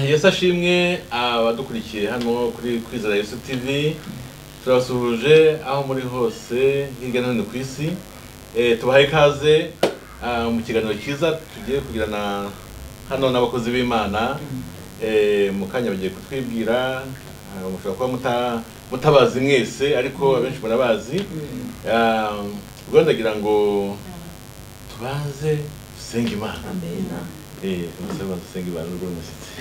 yesu ashimwe abadukurikiye hano kuri kwizera yesu tv turabasuhuje aho muri hose hirya no hino ku isi Eh, tubahaye ikaze ah, mu kiganiro cyiza tugiye kugirana hano n'abakozi b'imana Eh, mu kanya bagiye kutwibwira ah, mushobora kuba muta- mutabazi mwese ariko abenshi murabazi Ah, ubwo ndagira ngo tubanze dusenge imana Eh, bose babanza dusenge imana n'ubwo ari umushyitsi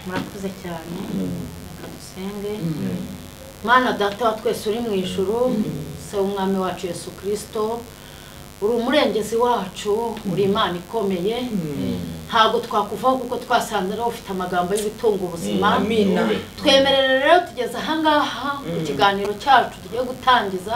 murakoze cyane reka dusenge Mm. mana data wa twese uri mu ijuru se w'umwami wacu yesu kirisito uri umurengezi wacu uri imana ikomeye ntabwo twakuvaho kuko twasanze ariho ufite amagambo y'ubitunga ubuzima Amina. twemerere rero tugeze ahangaha mu kiganiro cyacu tugiye gutangiza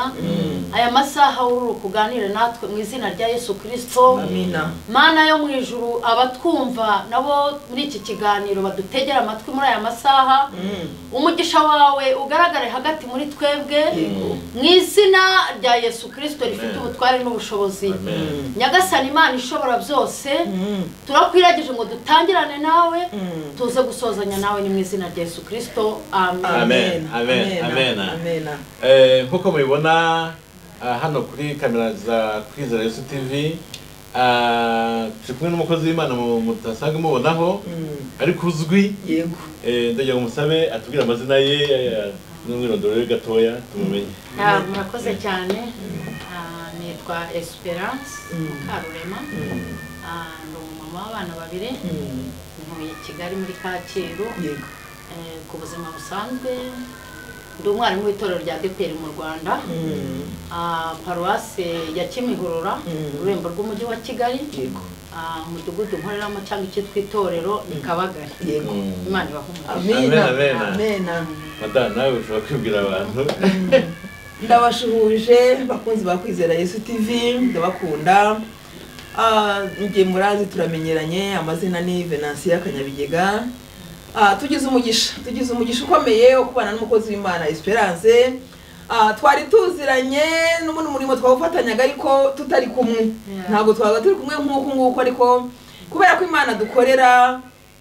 aya masaha ururuka uganire natwe mu izina rya yesu kirisito Amina. mana yo mu ijuru abatwumva nabo muri iki kiganiro badutegera amatwi muri aya masaha umugisha wawe ugaragare hagati muri twebwe mu izina rya yesu kirisito rifite Amen. ubutware n'ubushobozi Amen. nyagasani imana ishobora byose turakwiragije ngo dutangirane nawe tuze gusozanya nawe ni mu izina rya yesu kirisito amen Amen. Amen. Amen. Amena. Eh, nk'uko mubibona ah, hano kuri kamera za kwizera yesu tv ah, turi kumwe n'umukozi w'imana mu- mudasanzwe mubonaho ariko uzwi Yego. eh, ndagira ngo musabe atubwire amazina ye eh, n'umwirondoro we gatoya tumumenye Ah, murakoze cyane Ah, nitwa esperance mukarurema Ah, ndi umumama w'abana babiri ntuye kigali muri kacyiru Yego. Eh, ku buzima busanzwe ndi umwarimu w'itorero rya deperi mu rwanda Ah, paruwase ya kimihurura ururembo rw'umujyi wa kigali Yego. Ah, umudugudu nkoreramo cyangwa icyitwa itorero ni kabagari Yego. Mm. imana ibahumurize Amena. Amena. Amena. madame nawe ushobora kwibwira abantu ndabashuhuje bakunzi ba kwizera yesu tv ndabakunda Ah, njye murazi turamenyeranye amazina ni venansiya kanyabigega Ah, tugize umugisha tugize umugisha ukomeye wo kubana n'umukozi w'imana esperance Ah, twari tuziranye n'ubundi murimo twawufatanyaga ariko tutari kumwe ntabwo twaba turi kumwe nk'uku nguku ariko kubera ko imana dukorera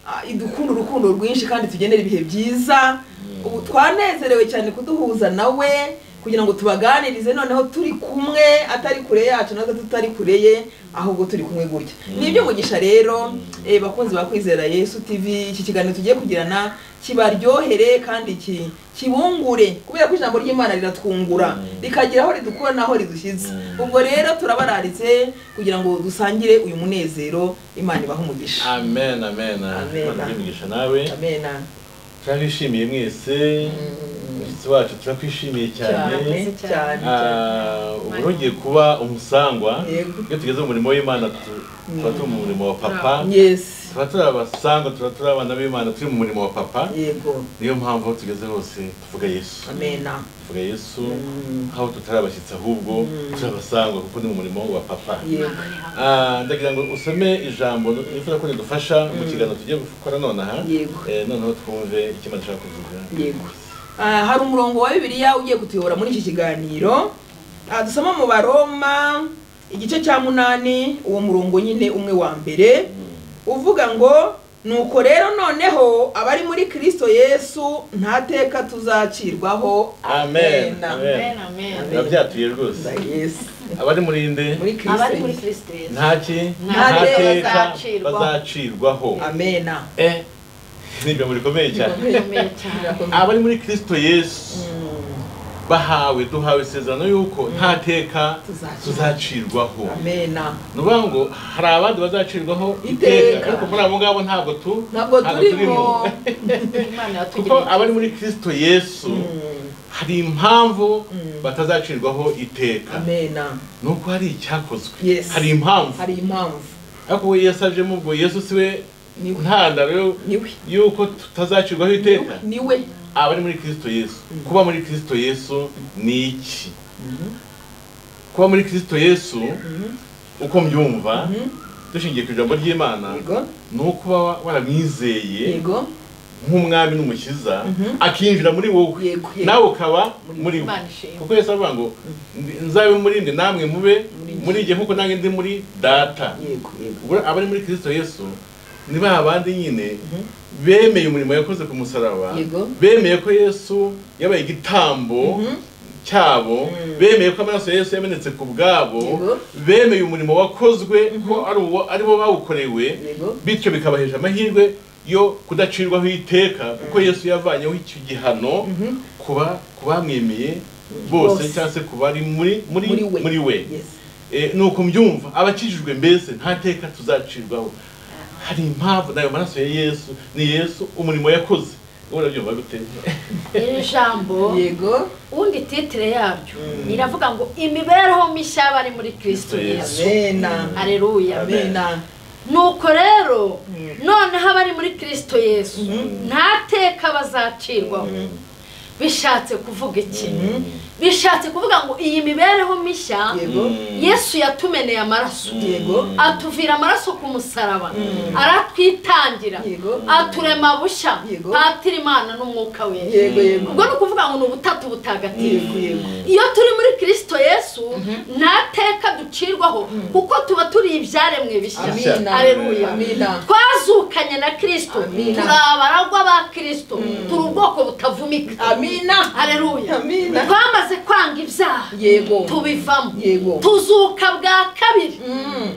ah, idukunda urukundo rwinshi kandi tugenera ibihe byiza ubu twanezerewe cyane kuduhuza nawe kugira ngo tubaganirize noneho turi kumwe atari kure yacu natwe tutari kure ye ahubwo turi kumwe gutya ni iby'umugisha rero eh, bakunzi ba kwizera yesu tv iki kiganiro tugiye kugirana kibaryohere kandi ki- kibungure kubera ko ijambo ry'imana riratwungura rikagira aho ridukura n'aho ridushyize Mm. ubwo rero turabararitse kugira ngo dusangire uyu munezero imana ibahe umugisha amen amen Amen. Imana ibigisha nawe amena turabishimiye mwese umushyitsi wacu turakwishimiye cyane cyane cyane Ah, ubu ntugiye kuba umusangwa Yego. iyo tugeze mu murimo w'imana tu- tuba turi mu murimo wa papa yes tuba turi abasangwa tuba turi abana b'imana turi mu murimo wa papa yego niyo mpamvu aho tugeze hose tuvuga yesu amena tuvuga yesu aho tutari abashyitsi ahubwo turi abasangwa kuko ni mu murimo wa papa yego Ah, ndagira ngo usome ijambo nifuza ko ridufasha mu kiganiro tugiye gukora nonaha Yego. Eh, noneho twumve icyo imana ishaka kuvuga yego Ah, hari umurongo wa bibiliya ugiye kutuyobora muri iki kiganiro Ah, dusoma mu baroma igice cya munani uwo murongo nyine umwe wa mbere uvuga ngo nuko rero noneho abari muri kristo yesu nta teka tuzacirwaho Amen. Amen. amen amen biba byatuye rwose Za Yesu. abari muri nde muri kristo abari muri kirisito yesu ntaki Nta teka bazacirwaho amena eh ni ibintu bikomeye cyane bikomeye cyane abari muri kristo yesu bahawe duhawe isezerano y'uko nta teka Tuzacirwa. tuzacirwaho amena ni ukuvuga ngo hari abandi bazacirwaho Iteka. iteka ariko muri abo ngabo ntabwo tu ntabwo turimo imana kuko yatugiriye abari muri kristo yesu hari impamvu batazacirwaho iteka amena ni uko hari icyakozwe Yes. hari impamvu hari impamvu ariko we yasabye ubwo yesu si we Niwe. ntandaro yo- niwe y'uko tutazacirwaho iteka niwe abari muri kristo yesu kuba muri kristo yesu ni iki kuba muri kristo yesu uko mbyumva dushingiye ku ijambo ry'imana yego ni ukuba wa- waramwizeye yego nk'umwami n'umukiza akinjira muri wowe Yego, yego. nawe ukaba muri we imana ishimwe kuko yesu aravuga ngo "Ndi- nzabe muri nde namwe mube muri igihe nk'uko nanjye ndi muri data yego yego Ubwo abari muri kristo yesu ni ba bandi nyine bemeye umurimo yakoze ku musaraba Yego. bemeye ko yesu yabaye igitambo Mhm. cyabo bemeye ko amaraso ya yesu yamenetse ku bwabo Yego. bemeye umurimo wakozwe ko ari uwo ari bo bawukorewe Yego. bityo bikabahesha amahirwe yo kudacirwaho iteka kuko yesu yavanyeho icyo gihano kuba ku bamwemeye bose Bose. cyangwa se ku bari muri muri Muri we. muri we Yes. Eh, ni uko mbyumva abakijijwe mbese nta teka tuzacirwaho hari impamvu nayo maraso ya yesu ni yesu umurimo yakoze wowe urabyumva gute iri jambo yego ubundi titire yaryo iravuga ngo imibereho mishya y'abari muri kirisito Kristo yesu amena hareruya Amen. amena nuko rero noneho abari muri kirisito yesu nta teka bazacirwaho bishatse kuvuga iki bishatse kuvuga ngo iyi mibereho mishya yego yesu yatumeneye amaraso yego atuvira amaraso ku musaraba aratwitangira Yego. aturema bushya Yego. patira imana n'umwuka we yego yego ubwo ni ukuvuga ngo ni ubutatu yego butagatifu yego iyo turi muri kirisito yesu nta teka ducirwaho kuko tuba turi ibyaremwe bishya Amina. Aleluya. amena twazukanye na kirisito turi Amina. abaragwa ba kirisito turi ubwoko butavumika amina hareruya Amina. twamaze kwanga ibyaha yego tubivamo yego tuzuka bwa kabiri Mm.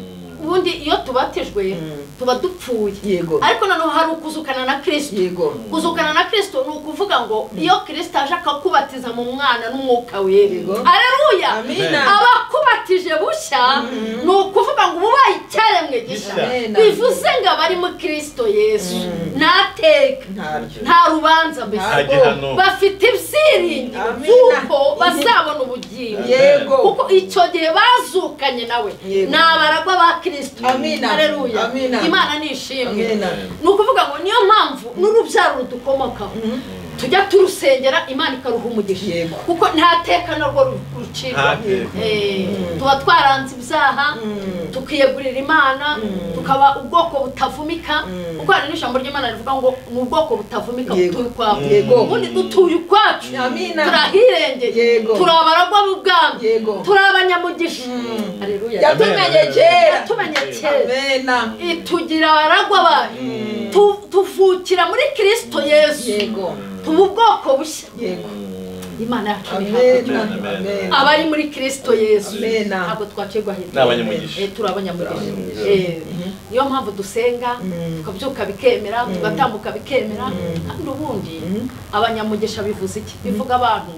ubundi iyo tubatijwe tuba dupfuye yego ariko noneho hari ukuzukana na kirisito yego kuzukana na kirisito ni ukuvuga ngo iyo kirisito aje akakubatiza mu mwana n'umwuka we Yego. areruya amina abakubatije bushya ni ukuvuga ngo ubaye icyaremwe Gishya. gishya Amen. bivuze ngo abari muri kirisito yesu ntateka ntabyo nta rubanza mbese nta gihano bafite ibyiringiro Amen. by'uko bazabona ubugingo yego kuko icyo gihe bazukanye nawe Yego. ni abaragwa ba kirisito Amina. Haleluya. Amina. imana ni ishimwe amena ni ukuvuga ngo niyo mpamvu n'urubyaro rudukomokaho tujya turusengera imana ikaruha umugisha Yego. kuko nta teka narwo ru- nta rucirwa teka Eh, tuba twaranze ibyaha tukiyegurira imana tukaba ubwoko butavumika kuko hari n'ijambo ry'imana rivuga ngo ni ubwoko butavumika Yego. butuye ukwacu Yego. ubundi dutuye ukwacu Amina. turahirengeye Yego. turi abaragwa b'ubwami yego turi abanyamugisha Haleluya. yatumenye kera yatumenye kera amena itugira abaragwa bayo Tu- tuvukira muri kirisito yesu yego tuba ubwoko bushya yego imana yacu ni hafi amena Amen. amena abari muri kirisito yesu Amen. ntabwo twakirwa hirya Ni abanyamugisha. Eh, turi abanyamugisha Abanyamugisha. Eh, niyo mpamvu dusenga tukabyuka bikemera tugatambuka bikemera kandi ubundi abanyamugisha bivuze iki bivuga abantu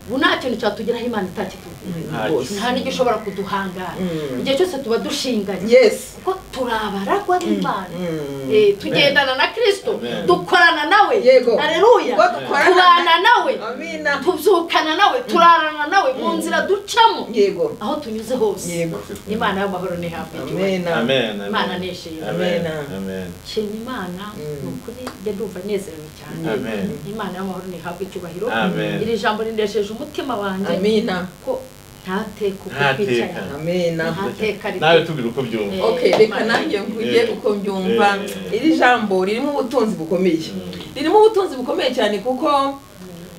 ubu nta kintu cyatugeraho imana itakitugira rwose nta n'igishobora kuduhangara Mm. igihe cyose tuba dushinganye yes kuko turi abaragwa b'imana Mm. Eh, tugendana na kirisito Amen. dukorana nawe Yego. hareruya Ubwo dukorana na- tubana nawe amina tubyukana nawe turarana nawe mu nzira ducamo yego aho tunyuze hose yego imana y'amahoro ni hafi igihe amena amen imana ni ishimwe amen Amen. amen nshima imana ni ukuri njya ndumva nezerewe cyane amen imana y'amahoro ni hafi icyubahiro Amen. iri jambo rinesheje umutima wanjye amina ko ntateka uko Nta twicara teka. amena ntateka nawe rito tubwira uko byumva Eh. okay reka nanjye nkujye Eh. uko mbyumva Eh. iri jambo ririmo ubutunzi bukomeye ririmo ubutunzi bukomeye cyane kuko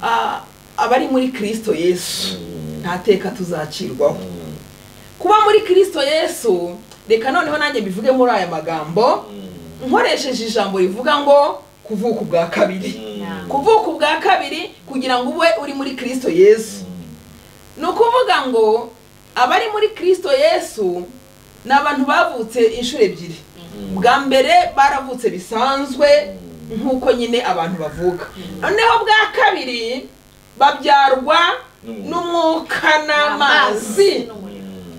ah, abari muri kirisito yesu nta teka tuzacirwaho kuba muri kirisito yesu reka noneho nanjye mbivuge muri aya magambo nkoresheje ijambo rivuga ngo kuvuka ubwa kabiri kuvuka ubwa kabiri kugira ngo ube uri muri kirisito yesu ni ukuvuga ngo abari muri kirisito yesu ni abantu bavutse inshuro ebyiri bwa mbere baravutse bisanzwe nk'uko nyine abantu bavuka noneho bwa kabiri babyarwa n'umwuka n'amazi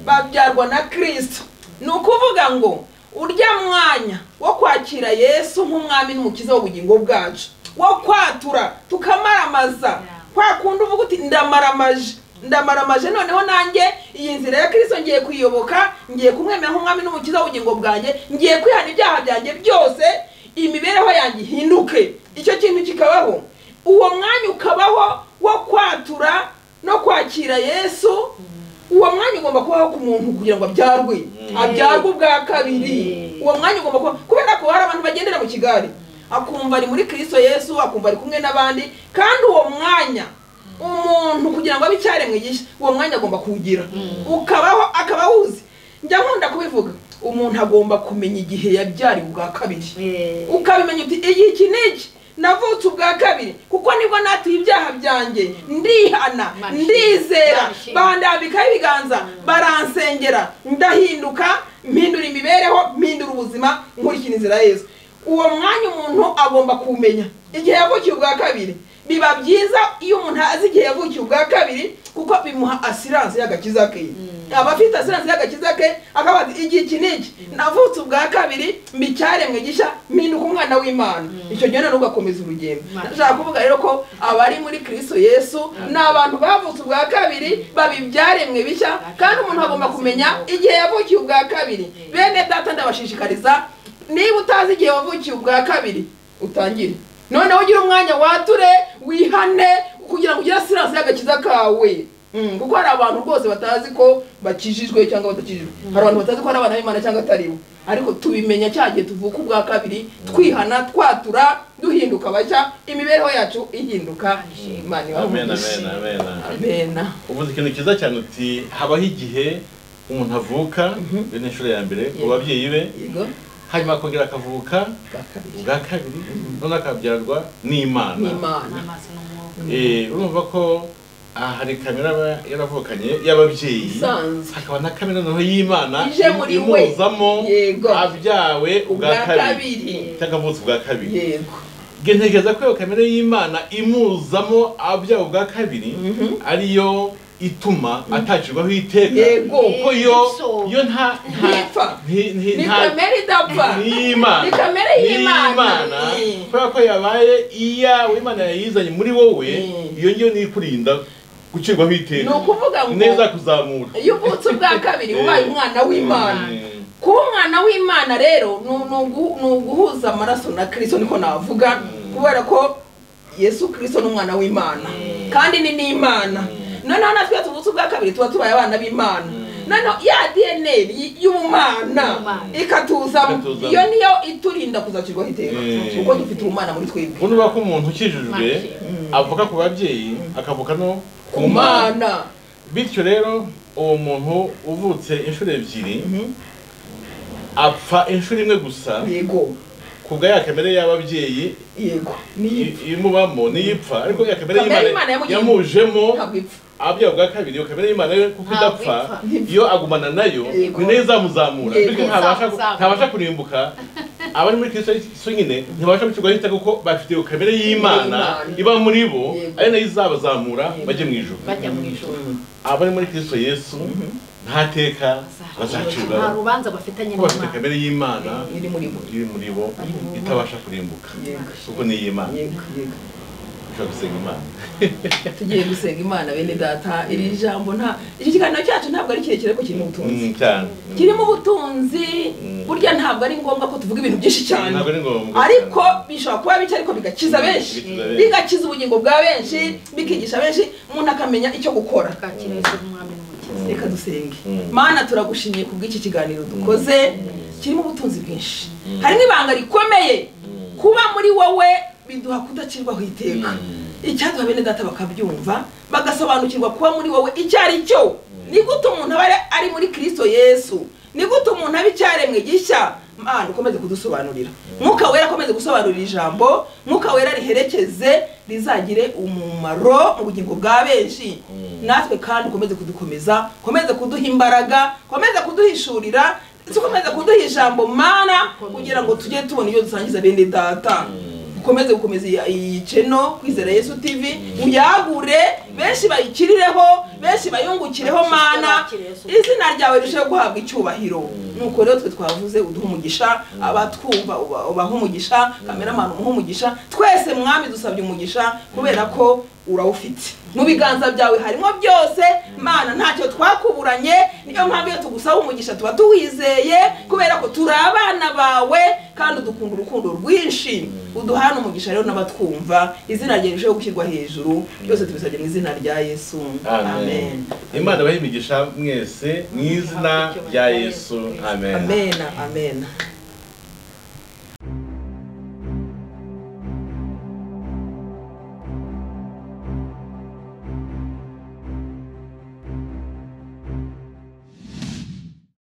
babyarwa na kirisito ni ukuvuga ngo urya mwanya wo kwakira yesu nk'umwami n'umukiza w'ubugingo bwacu wo kwatura tukamaramaza kwa kundi uvuga uti ndamaramaje ndamaramaje noneho nanjye iyi nzira ya kirisito ngiye kuyiyoboka ngiye kumwemera nk'umwami n'umukiza w'ubugingo bwanjye ngiye kwihana ibyaha byanjye byose imibereho yanjye ihinduke icyo kintu kikabaho uwo mwanya ukabaho wo kwatura no kwakira yesu uwo mwanya ugomba kubaho ku muntu kugira ngo abyarwe abyarwe ubwa kabiri uwo mwanya ugomba kuba kubera ko hari abantu bagendera mu kigari akumva ari muri kirisito yesu akumva ari kumwe n'abandi kandi uwo mwanya umuntu kugira ngo abe icyaremwe gishya uwo mwanya agomba kuwugira ukabaho akaba awuzi njya nkunda kubivuga umuntu agomba kumenya igihe yabyariwe ubwa kabiri Eh, ukabimenya uti iyi iki ni iki navutse ubwa kabiri kuko nibwo natuye ibyaha byanjye ndihana Bashima. ndizera Bashima. bandambikaho ibiganza baransengera ndahinduka mpindura imibereho mpindura ubuzima nkurikira inzira ya yesu uwo mwanya umuntu agomba kumenya igihe yavukiye ubwa kabiri biba byiza iyo umuntu azi igihe yavukiye ubwa kabiri kuko bimuha asiranse y'agakiza ke aba afite asiranse y'agakiza ke akaba ati igihe iki ni iki navutse ubwa kabiri mbicyaremwe gishya mpinduka umwana w'imana icyo gihe noneho ugakomeza urugendo Amen. nashaka kuvuga rero ko abari muri kristo yesu ni abantu bavutse ubwa kabiri babibyaremwe bishya kandi umuntu agomba kumenya igihe yavukiye ubwa kabiri bene data ndabashishikariza niba utazi igihe wavukiye ubwa kabiri utangire noneho ugire umwanya wature wihane kugira ngo ugire asiranse y'agakiza kawe Mm, kuko hari abantu rwose batazi ko bakijijwe cyangwa batakijijwe hari abantu batazi ko ari abana b'imana cyangwa atari bo ariko tubimenya cya gihe tuvuka ubwa kabiri twihana twatura duhinduka bashya imibereho yacu ihinduka imana ibahe amen umugisha. amen amen amena uvuze ikintu cyiza cyane uti habaho igihe umuntu avuka bene inshuro ya mbere ku babyeyi be yego hanyuma akongera akavuka ubwa kabiri ubwa kabiri none akabyarwa ni n'imana imana n'amazi n'umwuka Eh, urumva ko aha hari kamera aba yaravukanye y'ababyeyi Isanzwe. hakaba na kamera noneho y'imana Ije muri we. imuzamo Yego. abyawe ubwa ubwa kabiri kabiri cyangwa avutse ubwa kabiri yego Nge ntekereza ko iyo kamere y'imana imuzamo abyawe ubwa kabiri ariyo ituma atacirwaho iteka Yego. kuko yo So. yo nta ntipfa nti- nti- ni nta- kamere idapfa y'imana Ni kamere y'Imana. Mm. kubera ko yabaye iyawe imana yayizanye muri wowe Mm. iyo ngiyo niyo ikurinda gucirwaho ni iteka ukuvuga ngo neza kuzamura iyo uvutse ubwa kabiri ubaye umwana w'imana Mm. kuba umwana w'imana rero ni ugu- ni uguhuza amaraso na kirisito niko navuga kubera ko yesu kirisito ni umwana w'imana kandi ni n'imana noneho natwe iyo tuvutse ubwa kabiri tuba tubaye abana b'imana noneho ya dna y- y'ubumana Y'ubumana. ikatuzamo Ikatuzamo. iyo niyo iturinda kuzakirwaho iteka Mm. kuko dufite ubumana muri twebwe ubundi ko umuntu ukijijwe Make. avuka ku babyeyi akavuka no ku mana bityo rero uwo muntu uvutse inshuro ebyiri apfa inshuro imwe gusa yego kubwa ya kamere y'ababyeyi yego niyo i- imubamo niyo ipfa ariko ya kamere Kamere y'imana y'Imana yamugiriye- yamujemo ntabwo ipfa abyawe ubwa kabiri iyo kamere y'imana yo kuko Ntabwo idapfa ipfa. iyo agumana nayo Yego. ni nayo izamuzamura Yego. bityo ntabasha ku- Izamuzamura. ntabasha kurimbuka abari muri kristo so nyine ntibasha gukirwaho iteka kuko bafite iyo kamere y'imana Y'Imana. iba muri bo Yego. ari nayo izabazamura Yego. bajye mu ijoro bajya mu ijoro abari muri kristo yesu nta teka nta bazacibwaho rubanza bafitanye kuko bafite n'imana kamere y'imana iri muri bo iri muri bo itabasha kurimbuka Yego. kuko ni iy'imana yego yego ushobora gusenga imana tugiye gusenga imana bene data iri jambo nta iki kiganiro cyacu ntabwo ari kirekire ko kirimo ubutunzi Mm, cyane kirimo ubutunzi Mm. burya ntabwo ari ngombwa ko tuvuga ibintu byinshi cyane ntabwo ari ngombwa ariko cyane. bishobora kuba bica ariko bigakiza Mm, benshi bigakiza benshi. bigakiza ubugingo bwa benshi bikigisha benshi umuntu akamenya icyo gukora twakira yesu n'umwami n'umukiza reka dusenge Mm. mana turagushimiye ku bw'iki kiganiro dukoze kirimo ubutunzi bwinshi harimo ibanga rikomeye kuba muri wowe biduha kudacirwaho iteka icyaduha bene data bakabyumva bagasobanukirwa kuba muri wowe icyo ari cyo ni gute umuntu aba ari- ari muri kirisito yesu ni gute umuntu aba icyaremwe gishya mana ukomeze kudusobanurira mwuka wera akomeze gusobanurira ijambo mwuka wera riherekeze rizagire umumaro mu bugingo bwa benshi natwe kandi ukomeze kudukomeza ukomeze kuduha imbaraga ukomeze kuduhishurira ndetse ukomeze kuduha ijambo mana kugira ngo tujye tubona iyo dusangiza bene data ukomeze gukomeza iyi- iyi ceno kwizera yesu tv uyagure benshi bayikirireho benshi bayungukireho mana izina ryawe rirusheho guhabwa icyubahiro nuko rero twe twavuze uduha umugisha abatwumva uba- ubaha umugisha kameramani umuha umugisha twese mwami dusabye umugisha kubera ko urawufite mu biganza byawe harimo byose mana ntacyo twakuburanye niyo mpamvu iyo tugusaba umugisha tuba tuwizeye kubera ko turi abana bawe kandi udukunda urukundo rwinshi uduhana umugisha rero n'abatwumva izina ryawe rirusheho gushyirwa hejuru byose tubisabye mu izina rya yesu amen amen imana ibahe imigisha mwese mu izina rya yesu amen amen amen